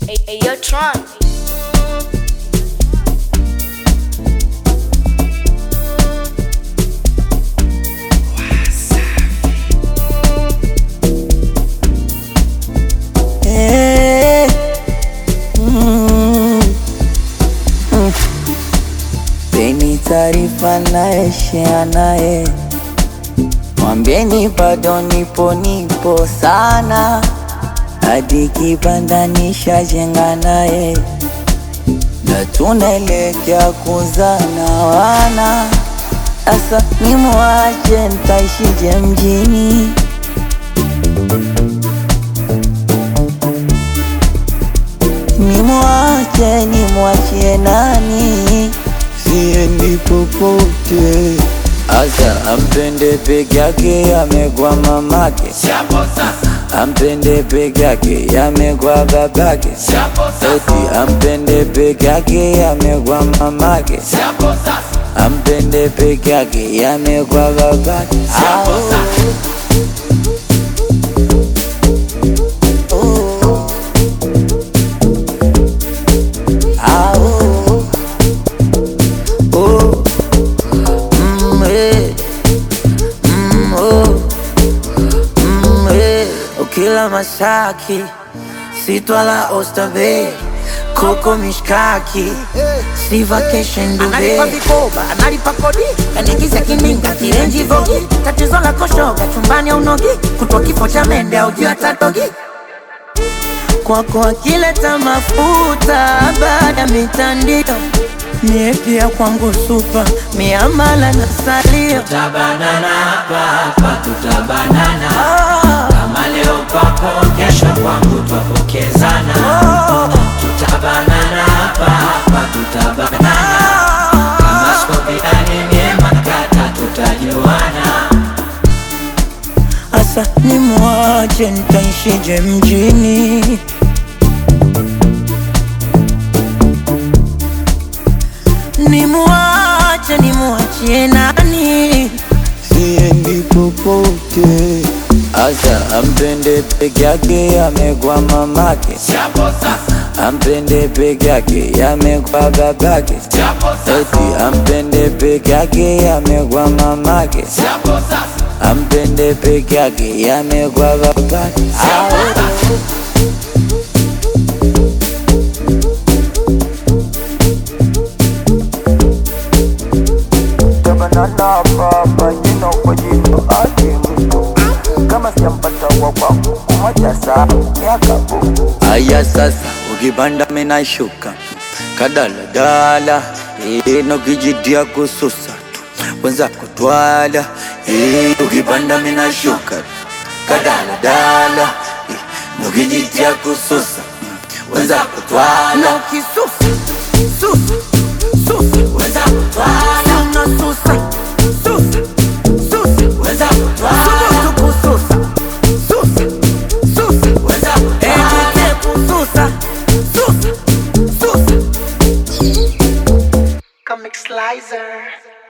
Hey, hey, yo, Tron. Eh, mm, mm. Peni taarifa naye share naye, mwambieni bado nipo nipo sana, hadi kibanda nishajenga naye, na tunaelekea kuzana wana. Asa nimwache ntaishije mjini? Nimwache nimwachie nani? Siendi popote. Asa ampende peke yake, amegwa mamake. Ampende peke yake, amegwa babake. Eti ampende peke yake, amegwa mamake. Ampende peke yake, amegwa babake. Au. Oh. Ah, oh, oh, mm, eh, mm, oh, mm, eh. Ukila mashaki sitwala Oysterbay koko mishkaki si vacation analipa Dubai vikoba analipa kodi kanigiza kininga kirenji vogi tatizo la koshoga chumbani au nogi kutwa kifo cha mende au juu atatogi kwako akileta mafuta baada mitandio mie pia kwangu supa miamala na salio Tutabanana hapa hapa, tutabanana Ah, kama leo kwako, kesho kwangu twapokezana. Tutabanana hapa hapa, tutabanana kama skopiani myema kata, tutajuana. Asa nimwache nitaishije mjini? Nimwache nimwachie nani? Siendi popote. Asa ampende peke yake, amegwa mamake. Ampende peke yake, amegwa babake. Eti ampende peke yake, amegwa mamake. Ampende peke yake, yamegwa babake. Tabanana baba jino kwa jino ake mtu kama sijampata wa kwangu kumoja saa miaka buku Aya sasa, ukipanda mina shuka kadaladala, ino kijitia kususa tu wenza kutwala. Eh, Ukipanda mina shuka kadaladala, ino kijitia kususa wenza kutwala. ukisusa susa susa weza kutwala una susa susa susa weza kutwala subutu kususa susa susa weza kutwala ejite kususa susa susa Comic Slicer